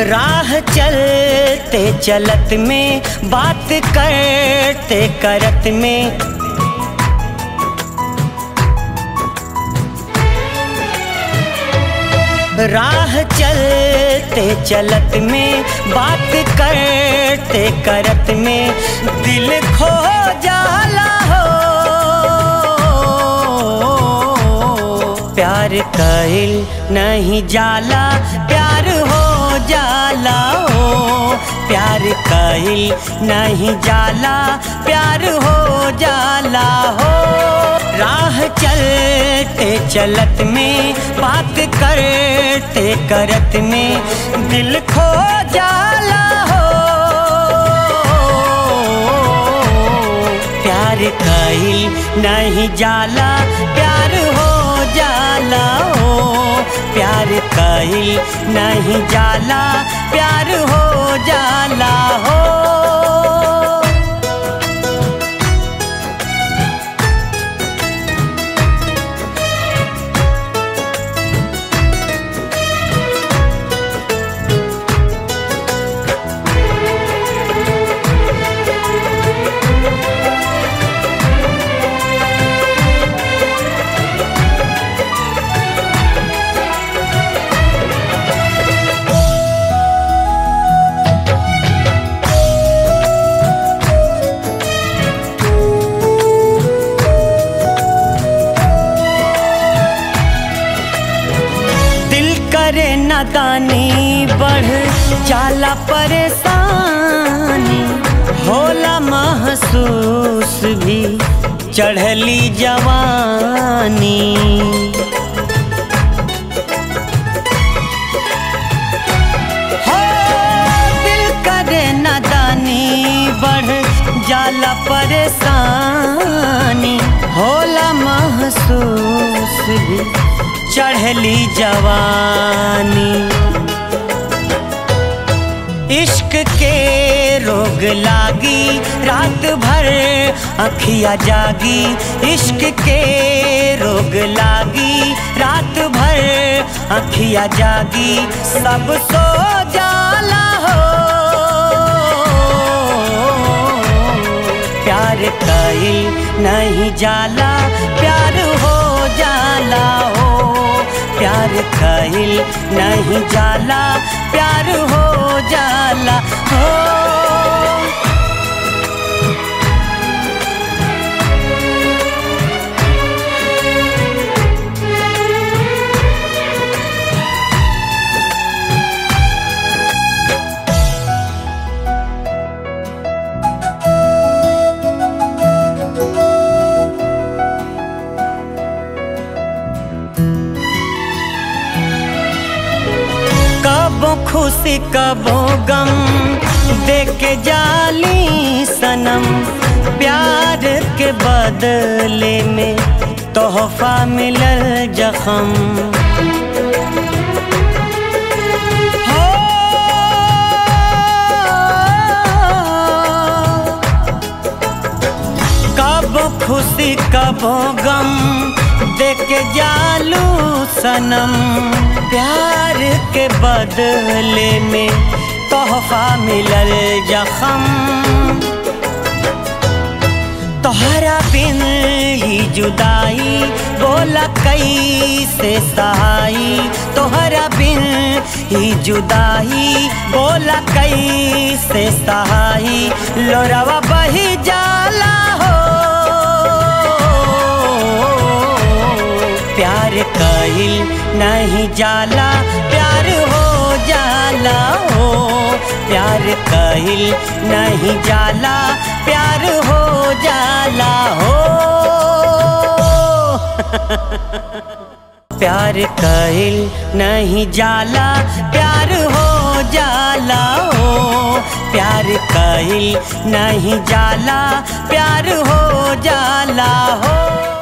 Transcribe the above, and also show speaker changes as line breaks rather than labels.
राह चलते चलत में बात करते करत में राह चलते चलत में बात करते करत में दिल खो जाला हो प्यार कहिल नहीं जाला प्यार हो जाला हो प्यार कहिल नहीं जाला प्यार हो जाला हो राह चलते चलत में बात करते करत में दिल खो जाला हो प्यार कहिल नहीं जाला प्यार हो जाला हो प्यार कहिल नहीं जाला प्यार हो जाला हो दिल करे नादानी बढ़ जाला परेशानी होला महसूस भी चढ़ली जवानी हो दिल करे नादानी बढ़ जाला परेशानी होला महसूस भी चढ़ली जवानी इश्क के रोग लागी रात भर अखिया जागी इश्क के रोग लागी रात भर अखिया जागी सब सो जाला हो प्यार कहिल नहीं जाला प्यार हो जाला हो प्यार कहिल नहीं जाला प्यार हो जाला हो कबो खुशी कबो गम देके जाली सनम प्यार के बदले में तोहफा मिलल जखम हो कबो खुशी कबो गम देके जालू सनम प्यार के बदले में तोहफा मिलल जखम तोहरा बिन ही जुदाई बोला कैसे सहाई तोहरा बिन ही जुदाई बोला कैसे सहाई लोरवा बही जाला हो प्यार कहिल नहीं जाला प्यार हो जाला हो प्यार कहिल नहीं जाला प्यार हो जाला हो प्यार कहिल नहीं जाला प्यार हो जाला हो प्यार कहिल नहीं जाला प्यार हो जाला हो